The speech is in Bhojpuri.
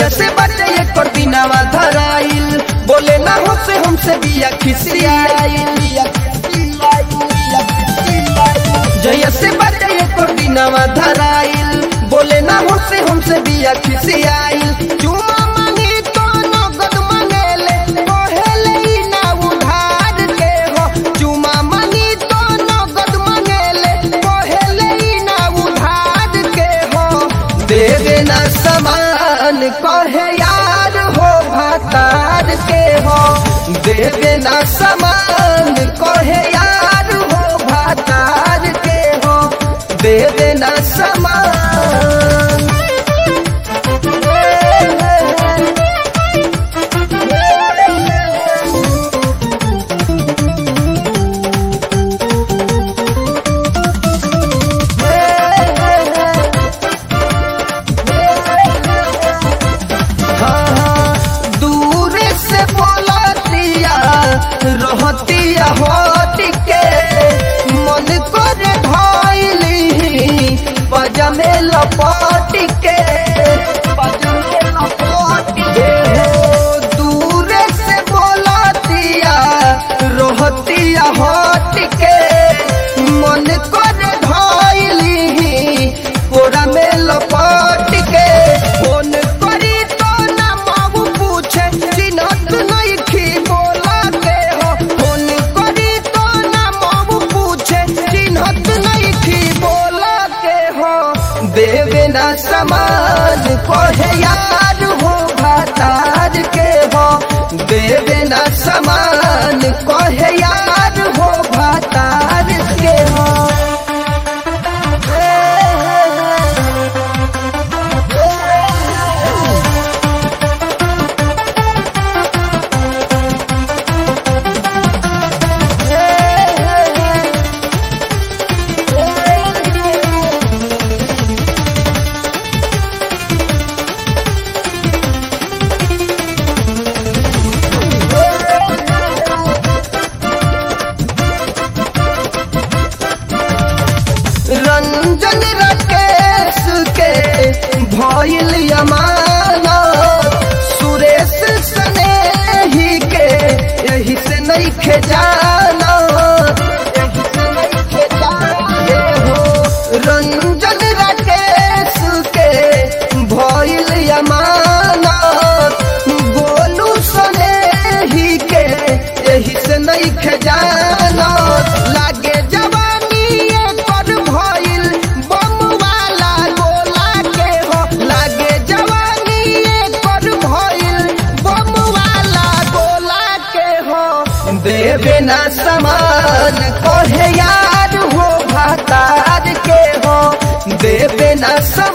जय से बटे एक पर दिनावा धराइल बोले ना हो से हमसे बिया खिसियाइल जय से बटे एक पर दिनावा धराइल बोले ना हो से हमसे बिया खिसियाइल चुमा मांगी तो नगद मांगेले कहेले ई ना उधार के हो चुमा मांगी तो नगद मांगेले कहेले ई ना उधार के हो दे देना समान कहे यार हो भातार के हो दे देना समान कहे यार हो भातार के हो दे देना समान हाँ, दूर से बोलतिया रहतिया होती के मन कर ढाइली पजमे लपट के पजमे लपट के हो दूर से बोलतिया रहतिया होत के मन कर ढाइली कोरा में लपट के फोन करी तो ना माऊ पूछे चिन्हत नहीं खी बोला के हो फोन करी तो ना माऊ पूछे चिन्हत नहीं खी बोला के हो देवे ना समान कहे यार हो भातार के हो देवे ना समान कहे यार हो भातार के हो रंजन राकेश के भइल अमाना सुरेश सने ही के यही से नहीं खेजाना यही से नहीं खेजाना हो रंजन राकेश के भइल अमाना गोलू सने ही के यही से नहीं खेजाना लागे जवानी एकर भइल बम वाला गोला के हो लागे जवानी एकर भइल बम वाला गोला के हो देवे ना समान कहे यार हो भातार के हो देवे ना समान